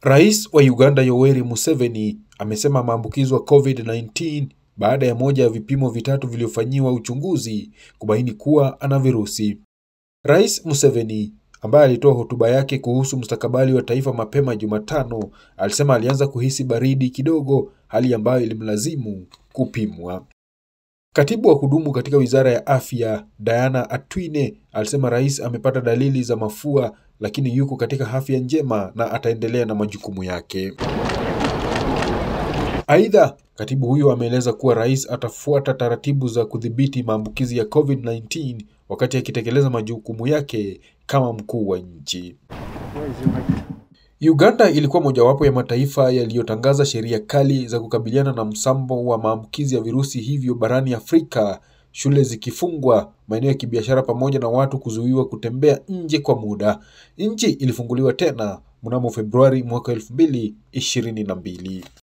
Rais wa Uganda Yoweri Museveni amesema maambukizo ya COVID-19 baada ya moja ya vipimo vitatu vilivyofanyiwa uchunguzi kubaini kuwa ana virusi. Rais Museveni ambaye alitoa hotuba yake kuhusu mustakabali wa taifa mapema Jumatano, alisema alianza kuhisi baridi kidogo, hali ambayo ilimlazimu kupimwa. Katibu wa kudumu katika Wizara ya Afya, Diana Atwine, alisema rais amepata dalili za mafua lakini yuko katika afya njema na ataendelea na majukumu yake. Aidha, katibu huyo ameeleza kuwa rais atafuata taratibu za kudhibiti maambukizi ya COVID-19 wakati akitekeleza majukumu yake kama mkuu wa nchi. Uganda ilikuwa mojawapo ya mataifa yaliyotangaza sheria kali za kukabiliana na msambo wa maambukizi ya virusi hivyo barani Afrika, shule zikifungwa, maeneo ya kibiashara pamoja na watu kuzuiwa kutembea nje kwa muda. Nchi ilifunguliwa tena mnamo Februari mwaka elfu mbili ishirini na mbili.